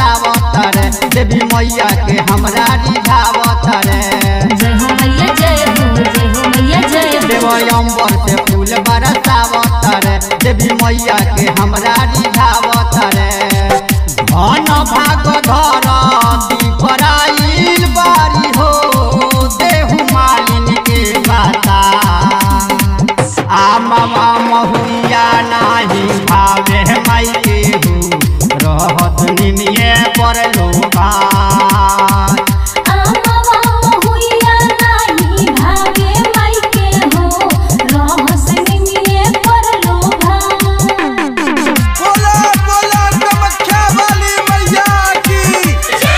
बरसावत रे देवी मैया के हमरा रिझावत रे जय हो मैया जय हो जय हो मैया जय हो देव अम्बर से फूल बरसावत रे देवी मैया के हमरा रिझावत रे धन भाग धर दीपराइल बारी हो देहु मालिन के बाता आमवा महुआ नाही भावे माई के हो रहत निमिये पर लोभा आमवा महुइया नाही भावे माई के हो रहस निमिये पर लोभा बोला बोला कामाख्या वाली मैया की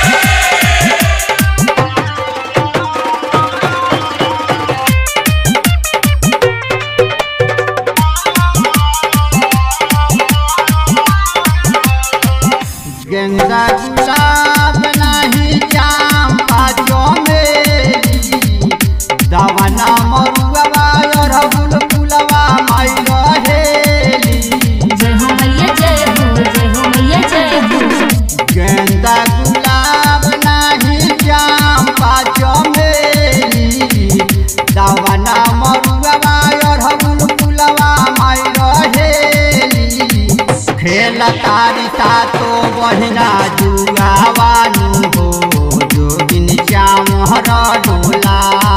गेंदा गुलाब नाही चांपा चमेली दवना मरुआ अरहुल फुलवा माई रहेली जय हो मैया जय हो जय हो मैया जय हो गेंदा गुलाब नाही चांपा चमेली दवना मरुआ अरहुल फुलवा माई रहेली खेल तारी सातो बहिना जुगावानु हो जोगिन श्याम हर डोला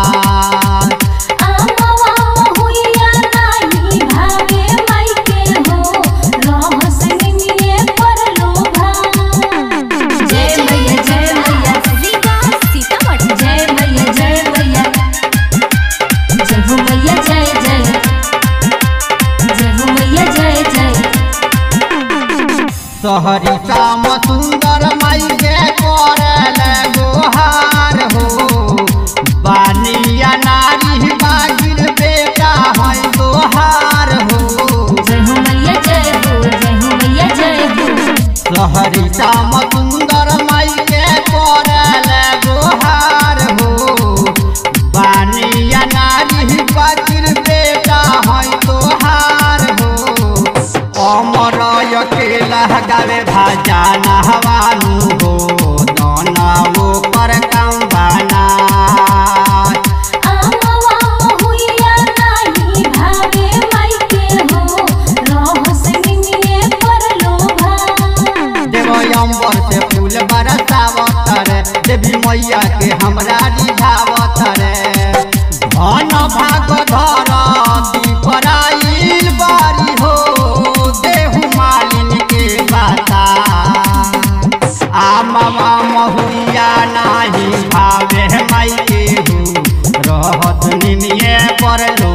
आमवा महुइया नाही भावे माई के हो रहस निमिये पर लोभा जय मैया जय मैया सीतामढ़ी जय मैया जय मैया जय हो मैया जय जय जय हो मैया जय जय सहरी श्याम सुंदर माई के करल गोहार हो बानिया नारी बागिर बेटा है गोहार हो जय हो मैया जय हो जय हो मैया जय हो सहरी श्याम सुंदर माई के करल गोहार हो बानिया नारी बागिर बेटा है तोहार हो अमर अकेला गावे भाजा नहवानु हो दाना वो पर काम बाना आमवा महुइया नाही भावे माई के हो रहस निमिये पर लोभा देव अम्बर से फूल बरसावत रे देवी मैया के हमरा रिझावत रे धन भाग धर दीपराइल बारी हो देहु मालिन के बाता आमवा महुआ नाही भावे माई के हो रहत निमिये पर लो